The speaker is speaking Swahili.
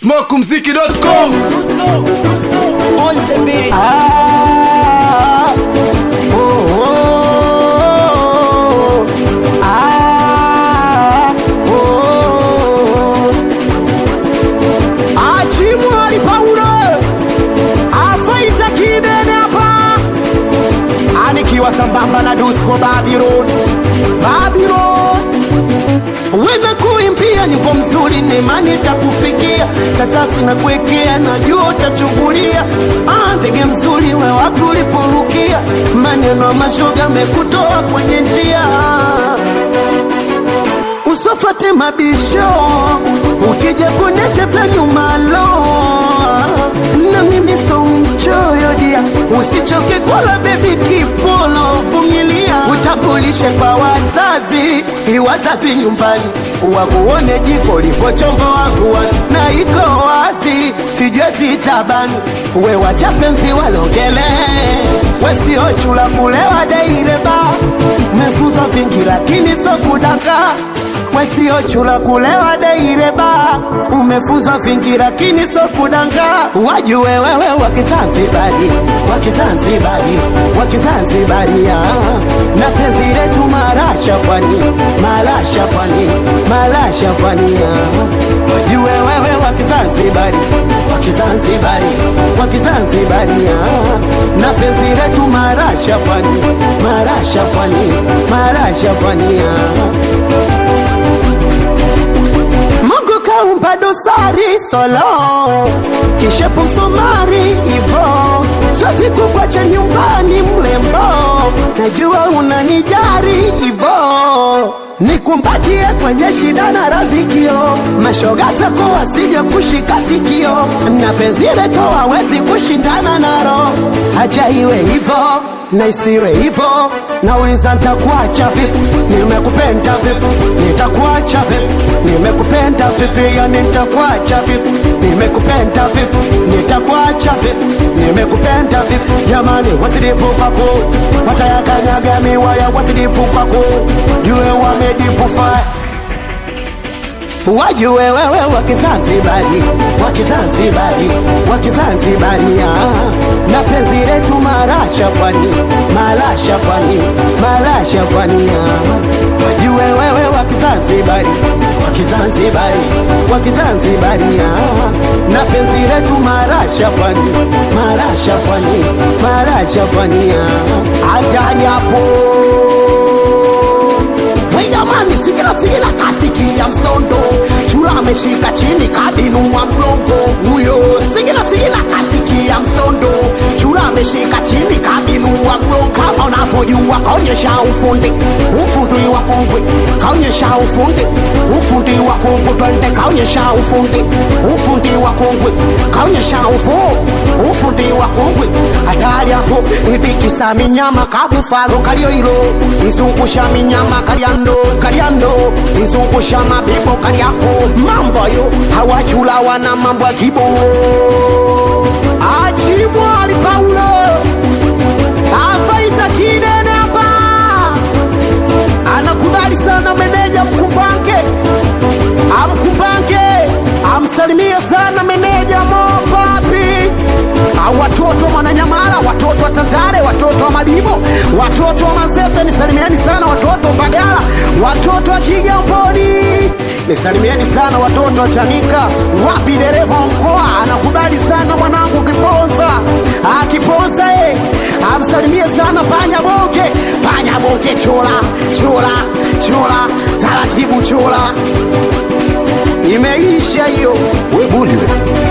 smokumziki.com Ah, oh, oh, ah, oh. Achimwali Paulo afaita kidene hapa, anikiwa sambamba na Dusko Babylon, Babylon wewe kuimbia nyimbo mzuri nemani takufikia tatasi na kuwekea najua utachungulia Ah, ndege mzuri we wapi uliporukia maneno ya mashoga mekutoa kwenye njia usofate mabisho ukija kunecheta nyumalo na mimi so mchoyo dia usichoke kula bebi kipolo vumilia utambulishe kwa wazazi iwazazi nyumbani wakuone jiko livochombo wakuwa na iko wazi sijue sitabani we wachapenzi walongele wesiochula kulewa deireba mefunza vingi lakini so kudaka wesiochula kulewa deireba umefunzwa vingi lakini so kudanga wajue wewe wakizanzibari wakizanzibari wakizanzibari ah. na penzi letu marasha pwani marasha pwani marasha pwani ah. wajue wewe wakizanzibari wakizanzibari wakizanzibari ah. na penzi letu marasha pwani marasha pwani marasha pwani ah. Mungu kaumba dosari solo kisha pusomari ivo siwezi kukwacha nyumbani mlembo najua unanijari ivo nikumbatie kwenye shida na razikio mashoga zako wasije kushika sikio na penzi letu hawezi kushindana naro haja iwe hivo na isiwe hivo nauliza ntakuacha vipi nimekupenda vipi nitakuacha vipi nimekupenda vipi yani nitakuacha vipi nimekupenda vipi nitakuacha vipi nimekupenda vipi jamani wasidipupako watayakanyaga miwaya wasidipupako jue wamedipufa wajue wewe wakizanzibari wakizanzibari wakizanzibari ah. na penzi letu marasha pwani marasha pwani marasha pwani ah. wajue wewe wakizanzibari wakizanzibari wakizanzibari ah. na penzi letu marasha pwani marasha pwani marasha pwani ah. hatari hapo Hey jamani, sigila sigila kasikia msondo, chula ameshika chini kabinua mgongo huyo. Sigila sigila kasikia msondo, chula ameshika chini kabinua mgongo. Kama unavyojua kaonyesha ufundi, ufundi wa kongwe, kaonyesha ufundi, ufundi wa kongwe. Twende kaonyesha ufundi, ufundi wa kongwe, kaonyesha ufundi, ufundi wa kongwe. Hatari hapo, ipikisa minyama kabufalo kalioilo, izungusha minyama kaliando kaliando izungusha mabibo kaliako mambo yo hawachula wana mambo ya kibongo achimwali paulo afaita kidene hapa anakubali sana meneja mkumbange amkumbange amsalimie sana meneja mopapi au watoto wa mwananyamala watoto wa tandare watoto wa madibo watoto wa manzese nisalimieni sana watoto wa mbagala watoto wa kigamboni nisalimieni sana watoto wa chanika wapi dereva wa mkoa anakubali sana mwanangu kiponza akiponza e amsalimie sana panya bonge panya bonge chola chola chola taratibu chola imeisha hiyo we bundi we